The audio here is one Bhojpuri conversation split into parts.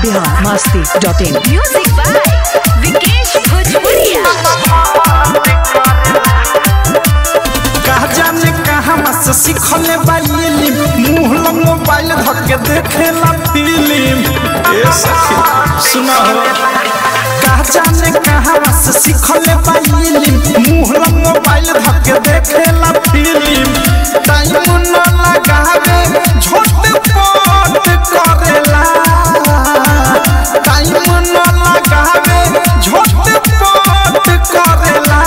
Bihar Masti dot in music by Vikesh Bhojpuriya कहा जाने कहाँ से सीखले बाइली मुंह लग मोबाइल धके देखेला फिल्म ए सखी सुना हो कहा जाने कहाँ से सीखले बाइली मुंह लग मोबाइल धके देखेला फिल्म टाइम न लगावे झोट पोट करेला टाइम न लगावे झोट पोट करेला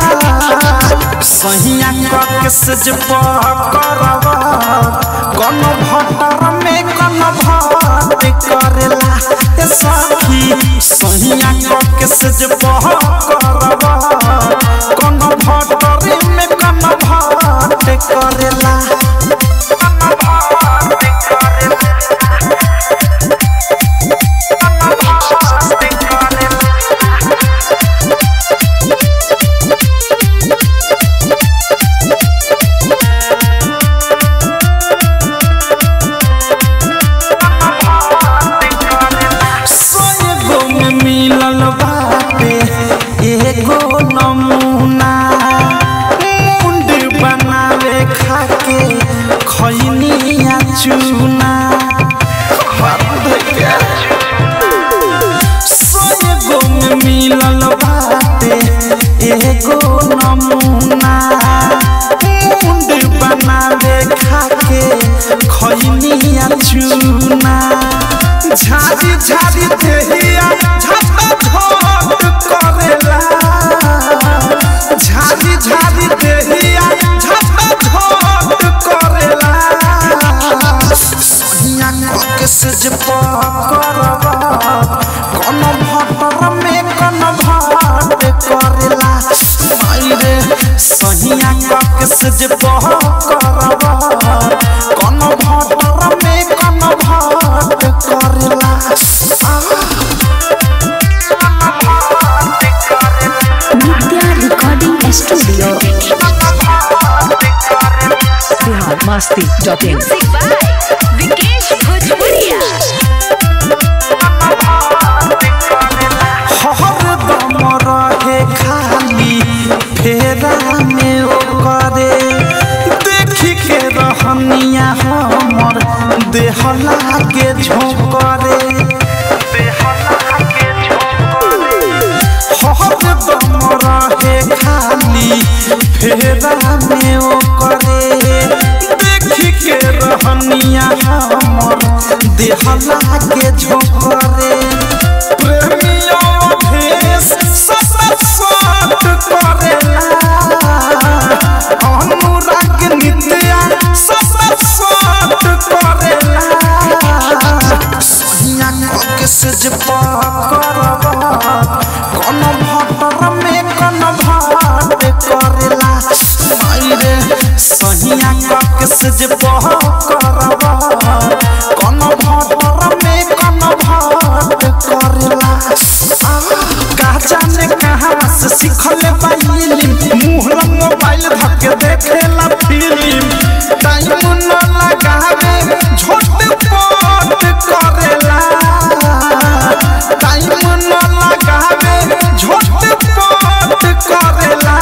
सहिया कके सज करब कौन भटर में कौन भात करेला ए सखी सहिया कके सज करब कौन भटर में कौन भात करेला सोएगो में मिलल बाटे एगो नमूना मुंड बनावे खाके खैनिया चूना सोएगो में मिलल बाटे एगो नमूना मुंड बनावे खाके खैनिया चूना झाड़ी झाड़ी देहिया झटा झट करेला झाड़ी झाड़ी देहिया झटा झट करेला सोनिया कके से जे करब कौन भटर में कौन भाट करेला माई रे सोनिया कके से जे करब कौन भटर में कौन भाट करेला Nitya recording studio Bihar Masti dot in music by Vikesh Bhojpuriya हरदम रहे खाली फेरा में ओ करे देखी के रहनिया हमर देह लागे झोंकरे हरदम रहे खाली फेरा में ओ करे देखी के रहनिया हमर देह लागे झोंकरे प्रेमियों भेष ससत साथ करेला अनुराग नित्या ससत साथ करेला सोनिया कके सज करब कौन भटर में कौन भाट करेला माई रे सोनिया कके सज करब कौन भटर में कौन भाट करेला कहा जाने कहाँ से सीखले बाइली मुंह लग मोबाइल धके देखेला फिल्म टाइम न लगावे झोट पोट करेला टाइम न लगावे झोट पोट करेला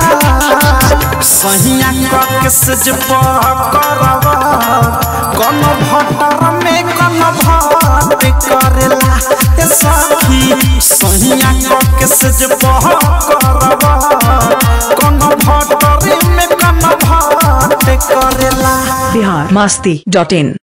सहिया कके सज करब कौन भटर में कौन भाट करेला ए सखी सहिया कके सज करब कौन भटर में कौन भाट करेला बिहार मस्ती डॉट इन